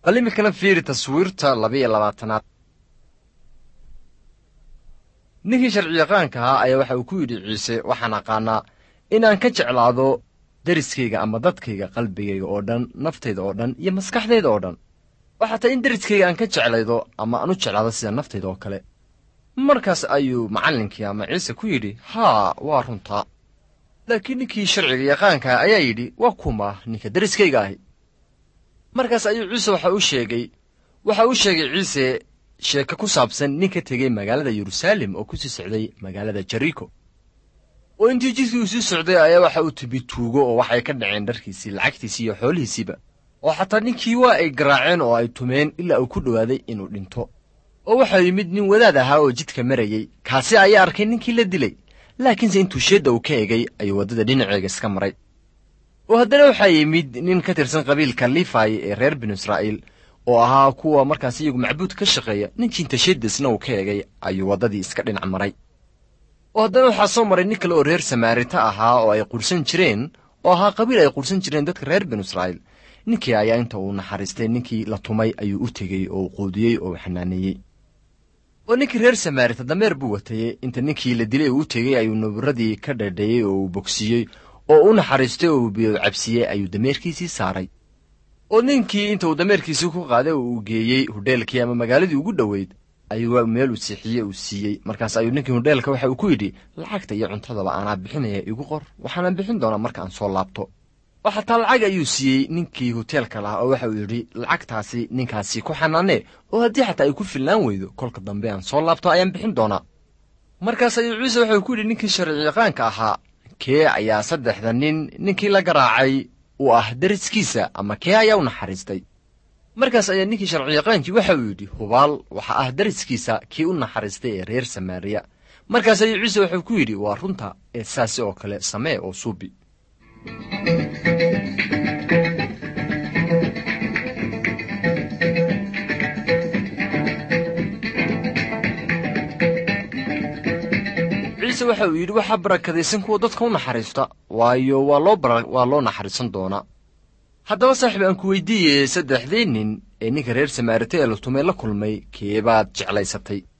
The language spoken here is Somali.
bal iminkana fiiri taswiirta labiiyo labaatanaad ninkii sharciyaqaanka ahaa ayaa waxa uu ku yidhi ciise waxaan aqaanaa inaan ka jeclaado deriskayga ama dadkayga qalbigayga oo dhan naftayda oo dhan iyo maskaxdayda oo dhan waxaa tay in deriskayga aan ka jeclaydo ama aan u jeclaado sida naftayda oo kale markaas ayuu macallinkii ama ciise ku yidhi haa waa runtaa laakiin ninkii sharciga yaqaankaa ayaa yidhi waa kuma ninka deriskayga ahi markaas ayuu ciise waxa u sheegay waxa uu sheegay ciise sheeko ku saabsan nin ka tegey magaalada yeruusaalem oo ku sii socday magaalada jeriko oo intii jidkii uu sii socday ayaa waxa uu tibi tuugo oo waxay ka dhaceen dharkiisii lacagtiisii iyo xoolihiisiiba oo xataa ninkii waa ay garaaceen oo ay tumeen ilaa uu ku dhowaaday inuu dhinto oo waxaa yimid nin wadaad ahaa oo jidka marayey kaasi ayaa arkay ninkii la dilay laakiinse intuu sheedda uu ka egay ayuu waddada dhinaceega iska maray oo haddana waxaa yimid nin ka tirsan qabiilka lifayi ee reer binu israa'iil oo ahaa kuwa markaas iyagu macbuud ka shaqeeya ninkii inta sheeddaisna uu ka egay ayuu waddadii iska dhinac maray oo haddana waxaa soo maray nin kale oo reer samaarita ahaa oo ay qursan jireen oo ahaa qabiil ay qursan jireen dadka reer binu israa'iil ninkii ayaa inta uu naxariistay ninkii la tumay ayuu u tegey oo uu quudiyey oo uu xanaaneeyey oo ninkii reer samaarita dameer buu watayey inta ninkii la dilay uu u tegey ayuu naburadii ka dhadheeyey oo uu bogsiiyey oo u naxariistay oo uu biyo cabsiiyey ayuu dameerkiisii saaray oo ninkii inta uu dameerkiisii ku qaaday oo uu geeyey hudheelkii ama magaaladii ugu dhoweyd ayuu meel uu siixiyey uu siiyey markaas ayuu ninkii hudheelka waxa uu ku yidhi lacagta iyo cuntadaba aanaa bixinaya igu qor waxaana bixin doonaa marka aan soo laabto oo xataa lacag ayuu siiyey ninkii hoteelka lahaa oo waxa uu yidhi lacagtaasi ninkaasi ku xanaanee oo haddii xataa ay ku filnaan weydo kolka dambe aan soo laabto ayaan bixin doonaa markaas ayuu ciise waxau ku yidhi ninkii sharciyaqaanka ahaa kee ayaa saddexda nin ninkii la garaacay uu ah deriskiisa ama kee ayaa u naxariistay markaas ayaa ninkii sharciyaqaankii waxa uu yidhi hubaal waxa ah deriskiisa kii u naxariistay ee reer samaariya markaas ayuu ciise waxuu ku yidhi waa runta ee saasi oo kale samee oo suubi ciise waxa uu yidhi waxaa barakadaysan kuwa dadka u naxariista waayo waa loo waa loo naxariisan doonaa haddaba saaxiib aan ku weydiiyey saddexdii nin ee ninka reer samaarita ee la tumay la kulmay keebaad jeclaysatay